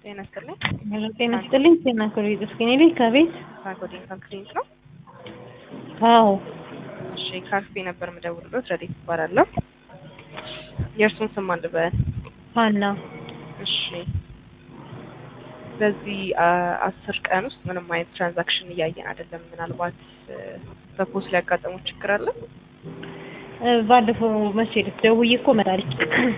ጤና ይስጥልኝ። ሄሎ ጤና ይስጥልኝ። ጤና ክሬት እስኪ እኔ ልጅ ከቤት ከኮዲንግ ክሊኒክ ነው። አዎ እሺ ካፌ ነበር የምደውልበት። ረዴት ይባላለሁ። የእርሱን ስም ማን ልበል? ሀና እሺ በዚህ አ- አስር ቀን ውስጥ ምንም አይነት ትራንዛክሽን እያየን አይደለም። ምናልባት እ፣ በፖስት ሊያጋጠመው ችግር አለ? እ፣ ባለፈው መቼ ዕለት ደውዬ እኮ መጣለች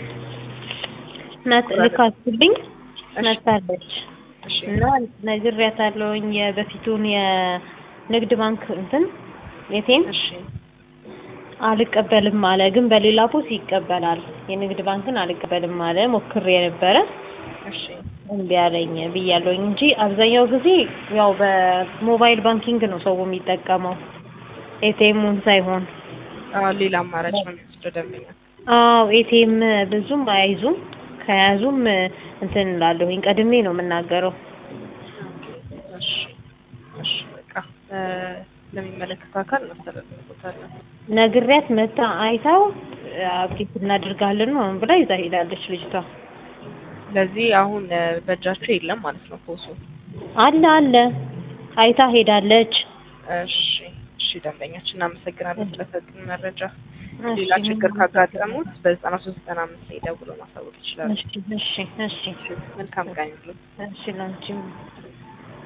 ናት ልካስልኝ መታለች እሺ እና ነግሬያታለሁኝ የበፊቱን የንግድ ባንክ እንትን ኤቲኤም እሺ አልቀበልም አለ። ግን በሌላ ፖስ ይቀበላል። የንግድ ባንክን አልቀበልም አለ። ሞክሬ የነበረ እሺ እምቢ አለኝ ብያለሁኝ እንጂ አብዛኛው ጊዜ ያው በሞባይል ባንኪንግ ነው ሰው የሚጠቀመው ኤቲኤሙን ሳይሆን። አዎ፣ ሌላ አማራጭ ነው የሚወስደው ደንበኛ። አዎ ኤቲኤም ብዙም አይዙም። ከያዙም እንትን እላለሁኝ ቀድሜ ነው የምናገረው። እሺ እሺ በቃ እ፣ ለሚመለከተው አካል እናስተላልፍበታለን። ነግሬያት መታ አይታው አብዴት እናድርጋለን ነው ብላ ይዛ ሄዳለች ልጅቷ። ስለዚህ አሁን እ፣ በእጃቸው የለም ማለት ነው ፖሱ። አለ አለ አይታ ሄዳለች። እሺ እሺ ደንበኛችን እናመሰግናለን ስለሰጡን መረጃ። እሺ፣ ሌላ ችግር ካጋጠሙት በዘጠና ሶስት ዘጠና አምስት ላይ ደውሎ ማሳወቅ ይችላሉ። እሺ እሺ እሺ መልካም ቀን ይሁንልዎት። እሺ ላንቺም